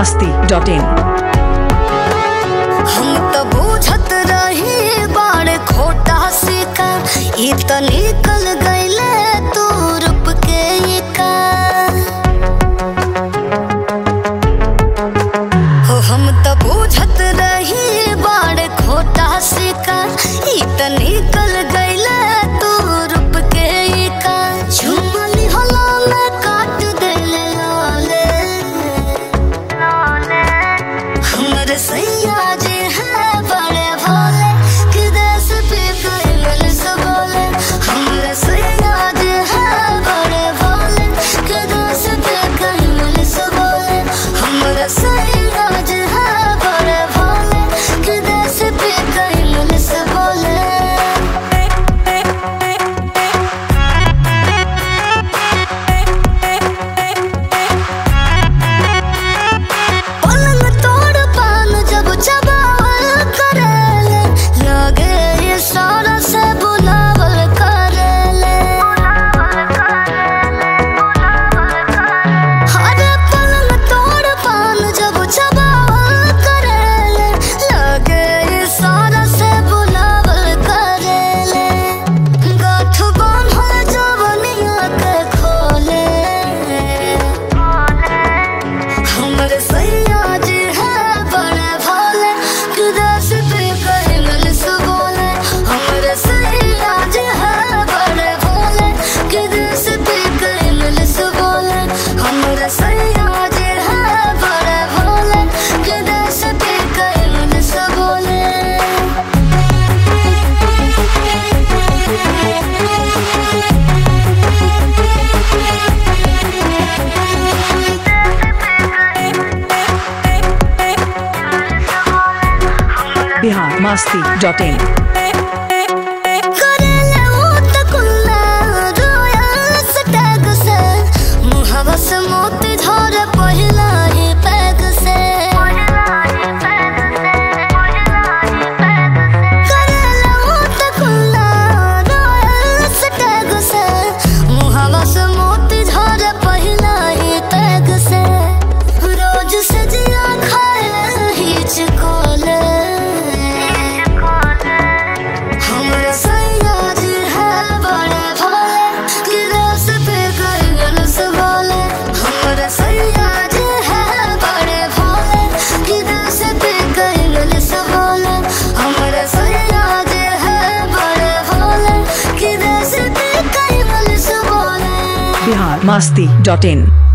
masti dot in. हम तो बूझत रही बाड़े खोटा सिका ई त निकल गईले तू रूप के ई का हो हम तो बूझत रही बाड़े खोटा सिका ई त निकल गईले तू रूप के ई का झुमली होला में काट देले लाले हमर सैया जे है बड़े भोले कि देश पे कैमल से बोले हमर सैया जे है बड़े भोले कि देश पे कैमल से बोले हमर सैया जे है बड़े भोले कि देश पे कैमल से बोले पलंग तोड़ पान जब चबावल करेले लगे ये सारा से बुलावल करेले अरे पलंग तोड़ पान जब चबावल करेले लगे ये सारा से बुलावल करेले गाठ बांधल जवनिया के खोले हमर सैया जी है बड़े भोले कि दस पे कैमल से बोले हमर सैया जी है बड़े भोले कि दस पे कैमल से बोले हमर सैया जी है बड़े भोले कि दस पे कैमल से बोले Bihar masti dot in. करेले ऊत कुल्ला रोयल सटैग से मुहवा से मोती धर पहिला ही पैग से करेले ऊत कुल्ला रोयल सटैग से मुहवा से मोती धर पहिला ही पैग से रोज सजिया खाए हिच कोले हमर सैया जी है बड़े भोले कि रस पे कैगल से बोले हमर सैया जी है बड़े भोले कि रस पे कैगल से बोले हमर सैया जी है बड़े भोले कि रस पे कैगल से बोले Bihar masti dot in.